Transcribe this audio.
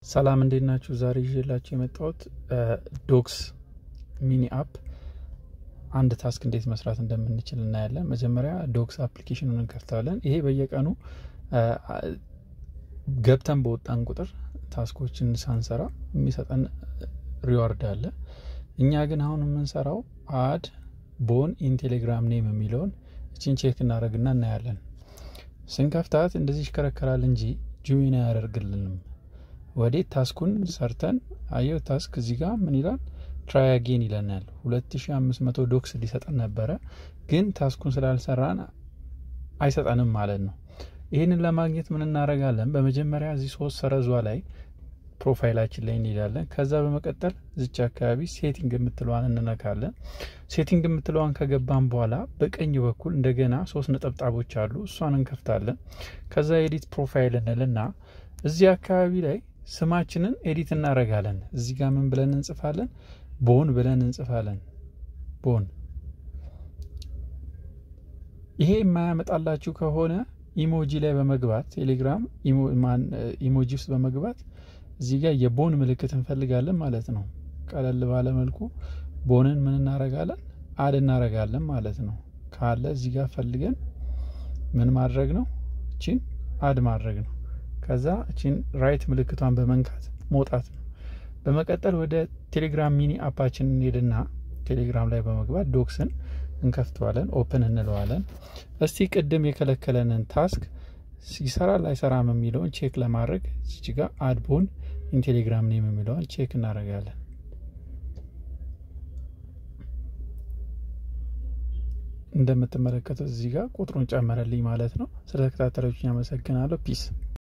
ሰላም እንዴት ናችሁ? ዛሬ ይዤላችሁ የመጣሁት ዶክስ ሚኒ አፕ አንድ ታስክ እንዴት መስራት እንደምንችል እናያለን። መጀመሪያ ዶክስ አፕሊኬሽኑን እንከፍታለን። ይሄ በየቀኑ ገብተን በወጣን ቁጥር ታስኮችን ሳንሰራ የሚሰጠን ሪዋርድ አለ። እኛ ግን አሁን የምንሰራው አድ ቦን ኢን ቴሌግራም ኔም የሚለውን እችን ቼክ እናደርግና እናያለን። ስንከፍታት እንደዚህ ይሽከረከራል እንጂ ጁዊን አያደርግልንም። ወዴት ታስኩን ሰርተን አየው። ታስክ እዚህ ጋር ምን ይላል? ትራይ አጌን ይለናል። 2500 ዶክስ ሊሰጠን ነበረ፣ ግን ታስኩን ስላልሰራን አይሰጠንም ማለት ነው። ይህንን ለማግኘት ምን እናደርጋለን? በመጀመሪያ እዚህ ሶስት ሰረዟ ላይ ፕሮፋይላችን ላይ እንሄዳለን። ከዛ በመቀጠል ዝች አካባቢ ሴቲንግ የምትለዋን እንነካለን። ሴቲንግ የምትለዋን ከገባን በኋላ በቀኝ በኩል እንደገና ሶስት ነጠብጣቦች አሉ። እሷን እንከፍታለን። ከዛ ኤዲት ፕሮፋይል እንልና እዚህ አካባቢ ላይ ስማችንን ኤዲት እናደርጋለን። እዚህ ጋር ምን ብለን እንጽፋለን? ቦን ብለን እንጽፋለን። ቦን። ይሄ የማያመጣላችሁ ከሆነ ኢሞጂ ላይ በመግባት ቴሌግራም ኢሞጂ ውስጥ በመግባት እዚህ ጋር የቦን ምልክት እንፈልጋለን ማለት ነው። ቀለል ባለ መልኩ ቦንን ምን እናረጋለን? አድ እናረጋለን ማለት ነው። ካለ እዚህ ጋር ፈልገን ምን ማድረግ ነው? እቺን አድ ማድረግ ነው። ከዛ እቺን ራይት ምልክቷን በመንካት መውጣት ነው። በመቀጠል ወደ ቴሌግራም ሚኒ አፓችን እንሄድና ቴሌግራም ላይ በመግባት ዶክስን እንከፍተዋለን፣ ኦፕን እንለዋለን። እስቲ ቅድም የከለከለንን ታስክ ሲሰራ ላይሰራም የሚለውን ቼክ ለማድረግ እዚህ ጋር አድቦን ኢንቴሌግራም ኔም የሚለውን ቼክ እናደርጋለን። እንደምትመለከቱት እዚህ ጋር ቁጥሩን ጨመረልኝ ማለት ነው። ስለተከታተላችሁኝ አመሰግናለሁ። ፒስ